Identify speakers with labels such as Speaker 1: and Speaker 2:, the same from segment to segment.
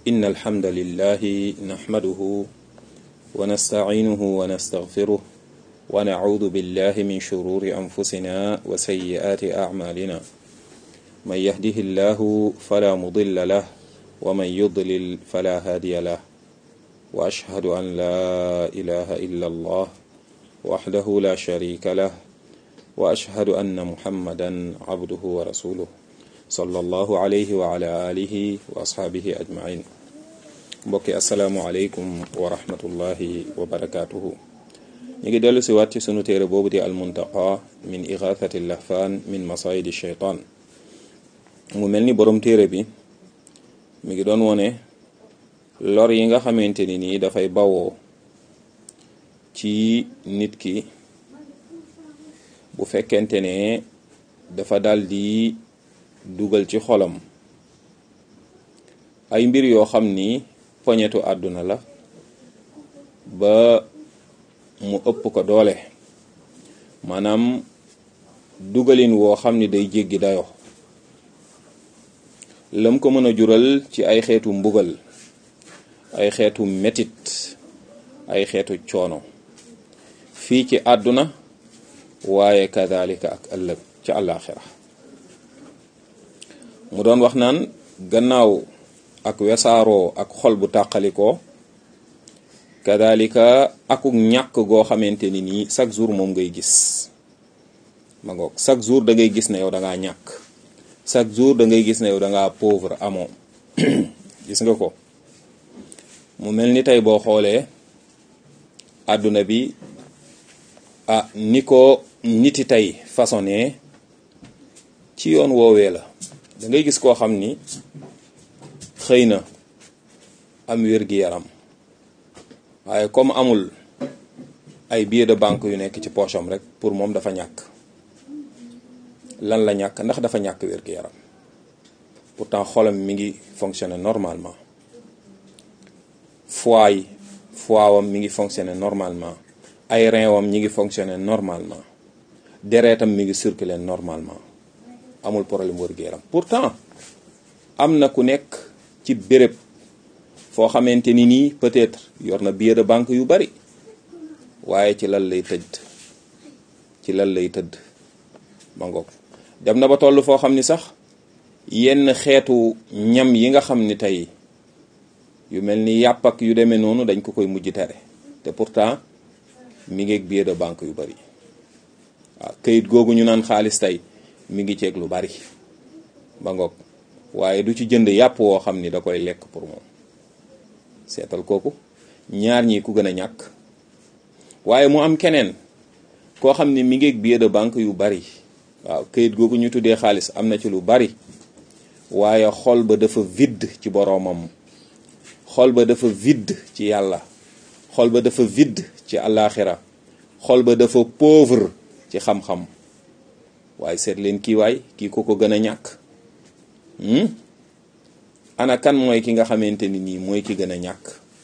Speaker 1: إن الحمد لله نحمده ونستعينه ونستغفره ونعوذ بالله من شرور أنفسنا وسيئات أعمالنا من يهده الله فلا مضل له ومن يضلل فلا هادي له وأشهد أن لا إله إلا الله وحده لا شريك له وأشهد أن محمدا عبده ورسوله صلى الله عليه وعلى آله وأصحابه أجمعين mbokki asalaamualeykum wa rahmatullahi wa barakaatuhu ñu ngi dellu si waat ci sunu téere boobu di almuntaqa min igathati lahfaan min masayidi sheytaan mu mel ni borom téere bi mi ngi doon wone lor yi nga xamante ni nii dafay bawoo ci nit ki bu fekkente ne dafa dal di dugal ci xolam ay mbir yoo xam ni poñetu àdduna la ba mu ëpp ko doole maanaam dugalin woo xam ni day jéggi dayo lam ko mën a jural ci ay xeetu mbugal ay xeetu metit ay xeetu coono fii ci àdduna waaye kadalika ak ëllëg ci àllaaxira mu doon wax naan gannaaw ak wesaaroo ak xol bu tàqalikoo kadalika akuk ñàkk goo xamante ni nii chaque jour moom ngay gis ma ngoog chaque jour da ngay gis ne yow da ngaa ñàkk chaque jour da ngay gis ne yow da ngaa pauvre amoo gis nga ko mu mel ni tey boo xoolee àdduna bi ah ni ko niti tey façonné ci yoon woowee la da ngay gis koo xam ni xëy na am wér-gi-yaram waaye comme amul ay billets de banque yu nekk ci poche am rek pour moom dafa ñàkk lan la ñàkk ndax dafa ñàkk wér-gi-yaram pourtant xolam mi ngi fonctionner normalement foie yi foie wam mi ngi fonctionner normalement ay rein wam ñi ngi fonctionner normalement deretam mi ngi circuler normalement amul problème wér-gi-yaram pourtant am na ku nekk ci béréb foo xamante ni nii peut-être yor na billet de banque yu bari waaye ci lan lay tëdd ci lan lay tëdd ma ngoog dem na ba toll foo xam ni sax yenn xeetu ñam yi nga xam ni tey yu mel ni yàpp ak yu demee noonu dañ ko koy mujj tere te pourtant mi ngi ak billet de banque yu bari waaw këyit googu ñu naan xaalis tey mi ngi ceeg lu bari ba ngoog waaye du ci jënd yàpp woo xam ni da koy lekk pour moom seetal kooku ñaar ñi ku gën a ñàkk waaye mu am keneen koo xam ni mi ngi ak billet de banque yu bari waaw këyit googu ñu tuddee xaalis am na ci lu bari waaye xol ba dafa vide ci boroomam xol ba dafa vide ci yàlla xol ba dafa vide ci àllaaxira xol ba dafa pauvre ci xam-xam waaye seet leen kii waay kii ko ko gën a ñàkk ana kan mooy ki nga xamante ni nii mooy ki gën a ñàkk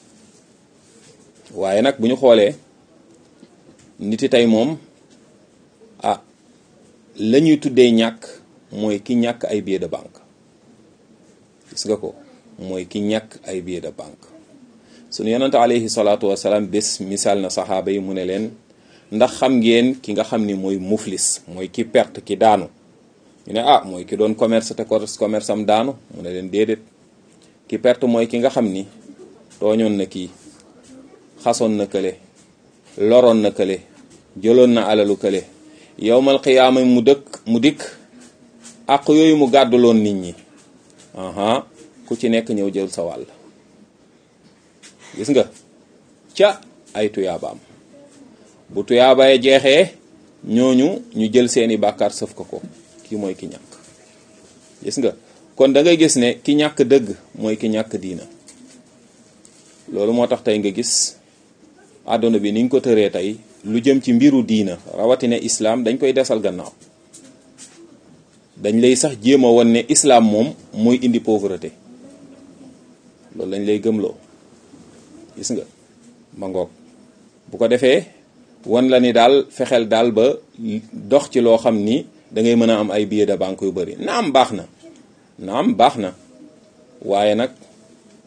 Speaker 1: waaye nag bu ñu xoolee niti tey moom ah la ñuy tuddee ñàkk mooy ki ñàkk ay billet de banque gis nga ko mooy ki ñàkk ay billet de banque sunu yonante alayhi salaatu wasalaam bés misaal na saxaaba yi mu ne leen ndax xam ngeen ki nga xam ni mooy muflis mooy ki perte ki daanu ñu ne ah mooy ki doon commerce te commerce am daanu mu ne leen déedéet ki perte mooy ki nga xam ni tooñoon na kii xasoon na kële loroon na kële jëloon na alalu kële yowmal xiyaama mu dëkk mu dikk àq yooyu mu gàdduloon nit ñi aha ku ci nekk ñëw jël sa wàll gis nga ca ay tuyaabaam bu tuyaabaye jeexee ñooñu ñu jël seeni bàkkaar sëf ko ko kii mooy ki ñàkk gis nga kon da ngay gis ne ki ñàkk dëgg mooy ki ñàkk diina loolu moo tax tey nga gis àdduna bi niñ ko tëree tey lu jëm ci mbiru diina rawatina islaam dañ koy desal gannaaw dañ lay sax jéem a won ne islaam moom mooy indi pauvreté loolu lañ lay gëmloo gis nga ma ngoog bu ko defee wan la ni daal fexeel daal ba dox ci loo xam ni da ngay mën a am ay billets de banque yu bari naam baax na naam baax na waaye nag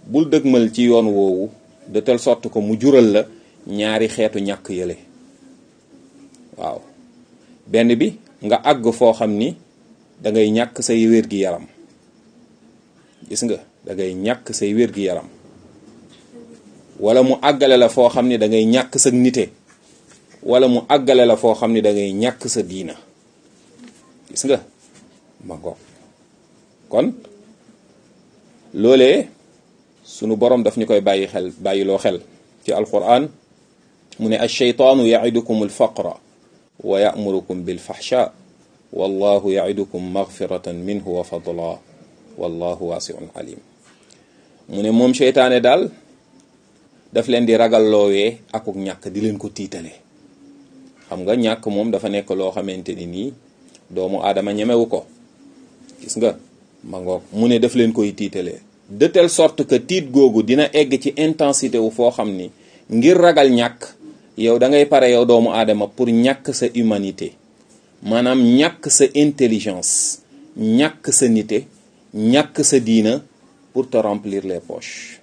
Speaker 1: bul dëgmal ci yoon woowu de telle sorte que mu jural la ñaari xeetu ñàkk yële waaw benn bi nga àgg foo xam ni da ngay ñàkk say wér gi yaram gis nga da ngay ñàkk say wér gi yaram wala mu àggale la foo xam ni da ngay ñàkk sa nite wala mu àggale la foo xam ni da ngay ñàkk sa diina gis nga ma ngoog kon loolee sunu borom daf ñu koy bàyyi xel bàyyiloo xel ci alquran mu ne alcheytaanu yaidukum alfaqra wa yamurukum bilfaxsha wallahu yaidukum magfiratan minhu wa fadla wallahu waasiun alim mu ne moom cheytaane daal daf leen di ragal loowee akuk ñàkk di leen ko tiitale xam nga ñàkk moom dafa nekk loo xamante ni nii doomu aadama ñemewu ko gis nga ma ngoog mu ne daf leen koy tiitale de telle sorte que tiit googu dina egg ci intensité wu foo xam ni ngir ragal ñàkk yow da ngay pare yow doomu aadama pour ñàkk sa humanité maanaam ñàkk sa intelligence ñàkk sa nité ñàkk sa diina pour te remplir les poches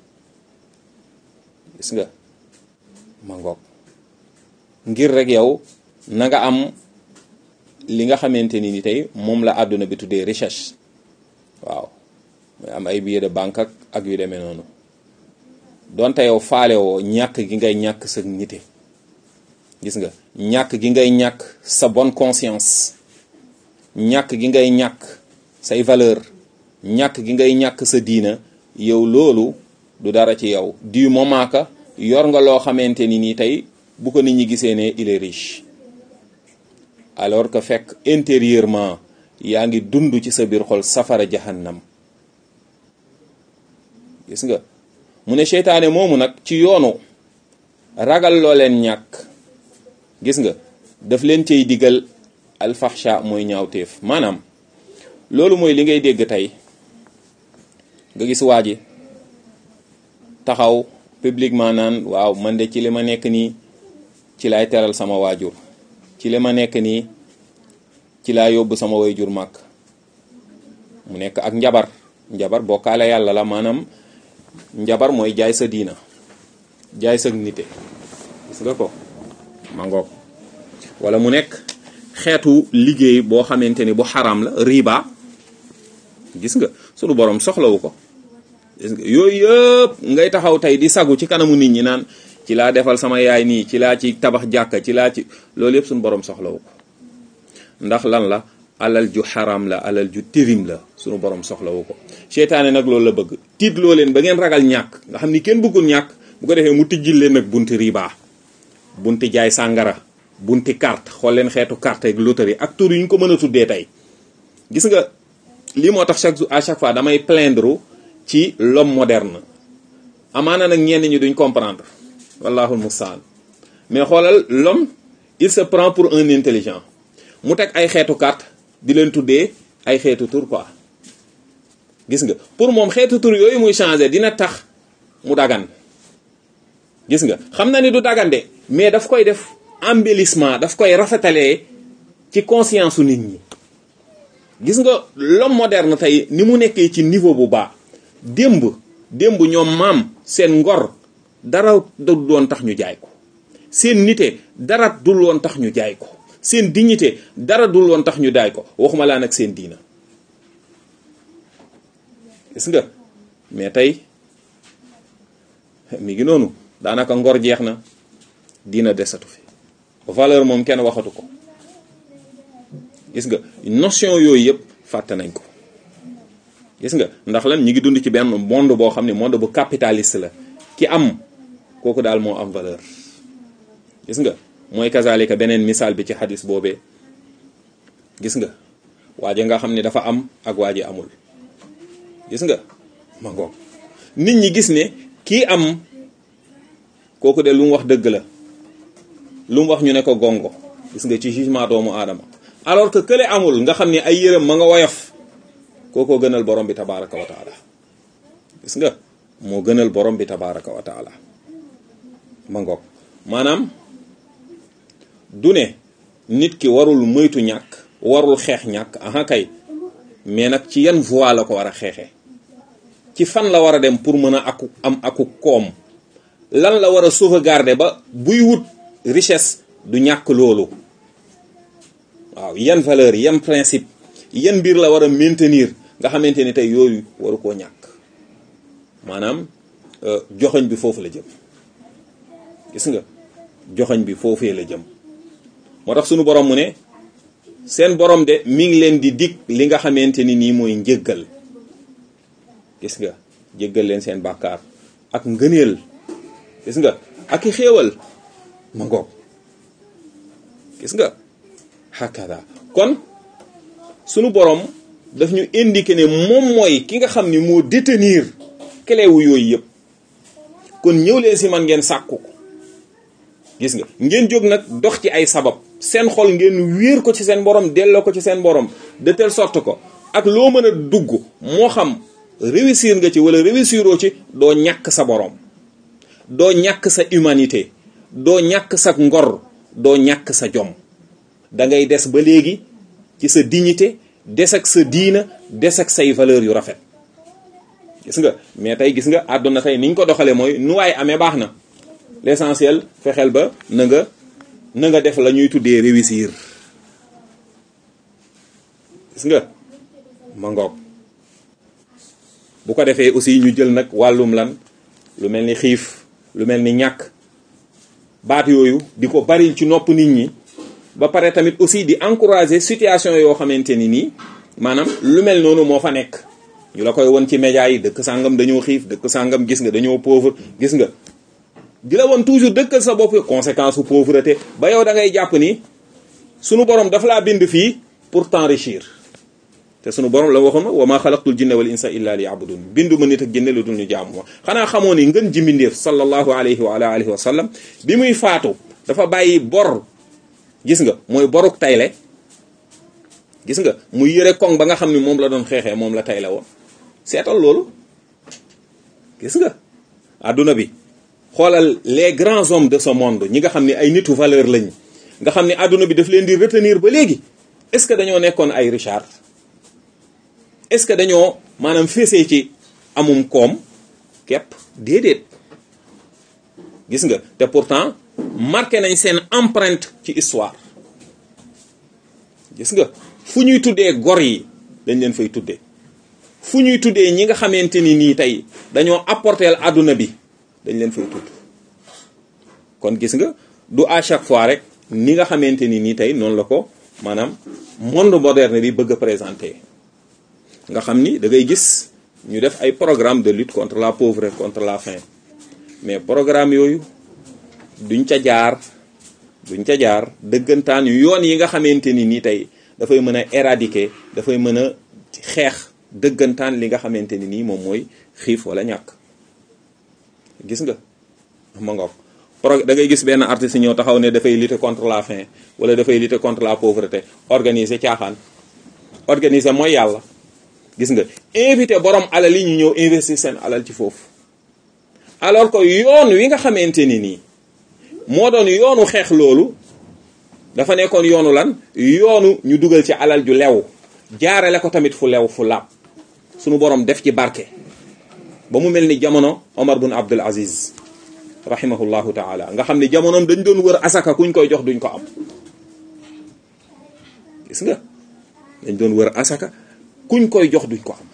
Speaker 1: gis nga ma ngoog ngir rek yow na nga am li nga xamante ni ni tey moom la àdduna bi tuddee recherche waaw mooy am ay billets de banque ak ak yu demee noonu donte yow faale woo ñàkk gi ngay ñàkk sa nite gis nga ñàkk gi ngay ñàkk sa bonne conscience ñàkk gi ngay ñàkk say valeur ñàkk gi ngay ñàkk sa diina yow loolu du dara ci yow du moment que yor nga loo xamante ni nii tey bu ko nit ñi gisee ne il est riche alors que fekk intérieurement yaa ngi dund ci sa biir xol safara jahannam gis nga mu ne seytaane moomu nag ci yoonu ragal loo leen ñàkk gis nga daf leen cay digal alfaxsha mooy ñaawteef maanaam loolu mooy li ngay dégg tey nga gis waa ji taxaw publiquement naan waaw man de ci li ma nekk nii ci laay teral sama waajur ci li ma nekk nii ci laa yóbbu sama waajur màkk mu nekk ak njabar njabar bokkaale yàlla la maanaam njabar mooy jaay sa diina jaay sa nite gis nga ko ma ngoog wala mu nekk xeetu liggéey boo xamante ni bu xaram la riba gis nga sunu borom soxlawu ko gis nga yooyu yëpp ngay taxaw tey di sagu ci kanamu nit ñi naan ci laa defal sama yaay nii ci laa ci tabax jàkka ci laa ci loolu yëpp sunu borom soxlawu ko ndax lan la alal ju xaram la alal ju tirim la sunu borom soxlawu ko seytaane nag loolu la bëgg tiit loo leen ba ngeen ragal ñàkk nga xam ni kenn bëggul ñàkk bu ko defee mu tijjil leen nag bunti riba bunti jaay sàngara bunti carte xool leen xeetu carte ak loterie ak tur yu ñu ko mën a tuddee tey gis nga lii moo tax chaque jour à chaque fois damay plaindre ci l'homme moderne amaana nag ñenn ñi duñ comprendre wallahul mustaan mais xoolal l'homme il se prend pour un intelligent mu teg ay xeetu carte di leen tuddee ay xeetu tur quoi gis nga pour moom xeetu tur yooyu muy changer dina tax mu dagan gis nga xam na ni du dagande mais daf koy def embellissement daf koy rafetalee ci conscience su nit ñi gis nga l'homme moderne tey ni mu nekkee ci niveau bu baax démb démb ñoom maam seen ngor dara du doon tax ñu jaay ko seen nite dara dul woon tax ñu jaay ko seen dignité dara dul woon tax ñu daay ko waxuma laa nag seen diina gis nga mais tey mi ngi noonu daanaka ngor jeex na diina desatu fi valeur moom kenn waxatu ko gis nga notion yooyu yëpp fàtte nañ ko gis nga ndax lan ñi ngi dund ci benn monde boo xam ne monde bu capitaliste la ki am kooku daal moo am valeur gis nga mooy kazalika beneen misaal bi ci xadis boobee gis nga waaje nga xam ne dafa am ak waaje amul gis nga ma ngoog nit ñi gis ne kii am kooku de lu mu wax dëgg la lu mu wax ñu ne ko gongo gis nga ci jugement doomu aadama alors que kële amul nga xam ne ay yërëm ma nga woyof kookoo gënal borom bi tabaraka wa taala gis nga moo gënal borom bi tabaraka wa taala ma ngoog maanaam du ne nit ki warul moytu ñàkk warul xeex ñàkk aha kay mais nag ci yan voie la ko war a xeexee ci fan la war a dem pour mën a aku am aku koom lan la war a sauvegarder ba buy wut richesse du ñàkk loolu waaw yan valeur yan principe yan mbir la war a maintenir nga xamante ni tey yooyu waru koo ñàkk maanaam joxoñ bi foofu la jëm gis nga joxoñ bi foofee la jëm moo tax sunu borom mu ne seen borom de mi ngi leen di dig li nga xamante ni nii mooy njëggal gis nga jéggal leen seen bàkkaar ak ngëneel gis nga ak i xéewal ma ngoog gis nga hakada kon sunu borom daf ñu indiqué ne moom mooy ki nga xam ni moo détenir clé wu yooyu yëpp kon ñëw leen si man ngeen sàkku ko gis nga ngeen jóg nag dox ci ay sabab seen xol ngeen wéer ko ci seen borom delloo ko ci seen borom de telle sorte ko ak loo mën a dugg moo xam réussir nga ci wala réussiroo ci doo ñàkk sa borom doo ñàkk sa humanité doo ñàkk sa ngor doo ñàkk sa jom da ngay des ba léegi ci sa dignité des ak sa diina des ak say valeur yu rafet gis nga mais tey gis nga àdduna tey niñ ko doxalee mooy nu waay amee baax na l'essentiel fexeel ba na nga na nga def la ñuy tuddee réussir gis nga ma ngoog bu ko defee aussi ñu jël nag wàllum lan lu mel ni xiif lu mel ni ñàkk baat yooyu di ko bari ci nopp nit ñi ba pare tamit aussi di encourager situation yoo xamante ni nii maanaam lu mel noonu moo fa nekk ñu la koy won ci média yi dëkk sàngam dañoo xiif dëkk sàngam gis nga dañoo pauvre gis nga di la woon toujours dëkkal sa bopp conséquence su pauvreté ba yow da ngay jàpp ni sunu borom dafa laa bind fii pour t'enrichir te sunu borom la waxoon wa ma xalaqtul jinna wal insa illa li yabudun bindu ma nit ak jinne lu dul ñu jaamu ma xanaa xamoo ni ngën ji mbindeef sallallahu alayhi wa ala alihi wa sallam bi muy faatu dafa bàyyi bor gis nga mooy boruk tayle gis nga muy yëre koŋ ba nga xam ni moom la doon xeexee moom la tayle woon seetal loolu gis nga adduna bi xoolal les grands hommes de ce monde ñi nga xam ne ay nitu valeur lañ nga xam ne adduna bi daf leen di retenir ba léegi est-ce que dañoo nekkoon ay Richard est-ce que dañoo maanaam féesee ci amum koom képp déedéet gis nga te pourtant marqué nañ seen empreinte ci histoire gis nga fu ñuy tuddee gor yi dañ leen fay tuddee fu ñuy tuddee ñi nga xamante ni nii tey dañoo apporter àdduna bi dañ leen fay tudd kon gis nga du à chaque fois rek ni nga xamante ni nii tey noonu la ko maanaam monde moderne bi bëgg a présenter nga xam ni da ngay gis ñu def ay programme de lutte contre la pauvreté contre la faim mais programme yooyu duñ ca jaar duñ ca jaar dëggantaan yoon yi nga xamante ni nii tey dafay mën a éradiquer dafay mën a xeex dëggantaan li nga xamante ni nii moom mooy xiif wala ñàkk gis nga ma ngoog pro da ngay gis benn artiste ñëw taxaw ne dafay lutter contre la faim wala dafay lutter contre la pauvreté organiser caaxaan organiser mooy yàlla gis nga invité borom alal yi ñu ñëw investir seen alal ci foofu alors que yoon wi nga xamante ni nii moo doon yoonu xeex loolu dafa nekkoon yoonu lan yoonu ñu dugal ci alal ju lew jaarale ko tamit fu lew fu làpp sunu borom def ci barke ba mu mel ni jamono Omar bun Abdul Aziz rahimahullahu taala nga xam ne jamonoom dañ doon wër asaka kuñ koy jox duñ ko am gis nga dañ doon wër asaka kuñ koy jox duñ ko am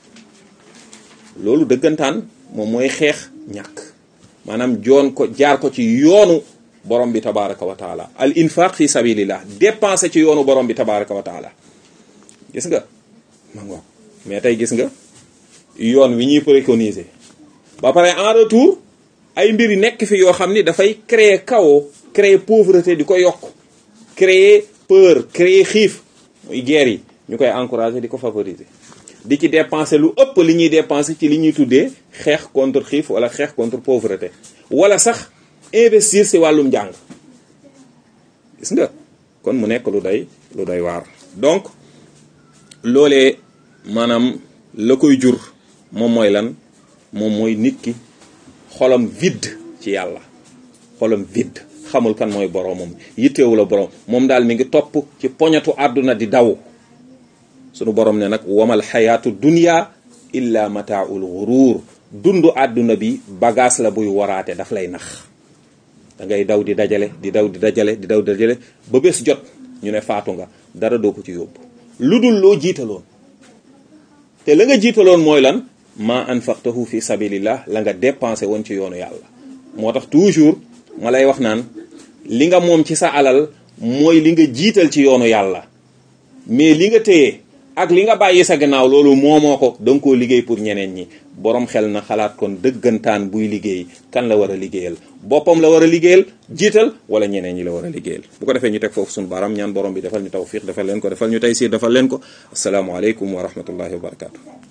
Speaker 1: loolu dëggantaan moom mooy xeex ñàkk maanaam joon ko jaar ko ci yoonu borom bi tabaraka wa taala al infaq fi sabilillah dépensé ci yoonu borom bi tabaraka wa taala gis nga ma ngoog mais tey gis nga yoon wi ñuy préconiser ba pare en retour ay mbir yi nekk fi yoo xam ni dafay créer chaos créer pauvreté di ko yokk créer peur créer xiif muy guerre yi ñu koy encourager di ko favoriser di ci dépenser lu ëpp li ñuy dépenser ci li ñuy tuddee xeex contre xiif wala xeex contre pauvreté wala sax investir ci wàllum njàng gis nga kon mu nekk lu doy lu doy waar donc loolee maanaam la koy jur moom mooy lan moom mooy nit ki xolam vide ci yàlla xolam vide xamul kan mooy boroomam yitteewu la boroom moom daal mi ngi topp ci poñatu àdduna di daw sunu borom ne nag wamal xayaatu dunya illa mataaul ghuruur dundu àdduna bi bagage la buy waraate daf lay nax da ngay daw di dajale di daw di dajale di daw di dajale ba bés jot ñu ne faatu nga dara doo ko ci yóbbu lu dul loo jiitaloon te la nga jiitaloon mooy lan ma anfaqtahu fi sabilillah la nga dépensé woon ci yoonu yàlla moo tax toujours ma lay wax naan li nga moom ci sa alal mooy li nga jiital ci yoonu yàlla mais li nga téye ak li nga bàyyi sa gannaaw loolu moomoo ko da nga koo liggéey pour ñeneen ñi borom xel na xalaat kon dëggantaan buy liggéey kan la war a liggéeyal boppam la war a liggéeyal jiital wala ñeneen ñi la war a liggéeyal bu ko defee ñu teg foofu suñu baaraam ñaan borom bi defal ñu tawfiq defal leen ko defal ñu taysiir defal leen ko asalaamaaleykum wa rahmatullahi wa barakatu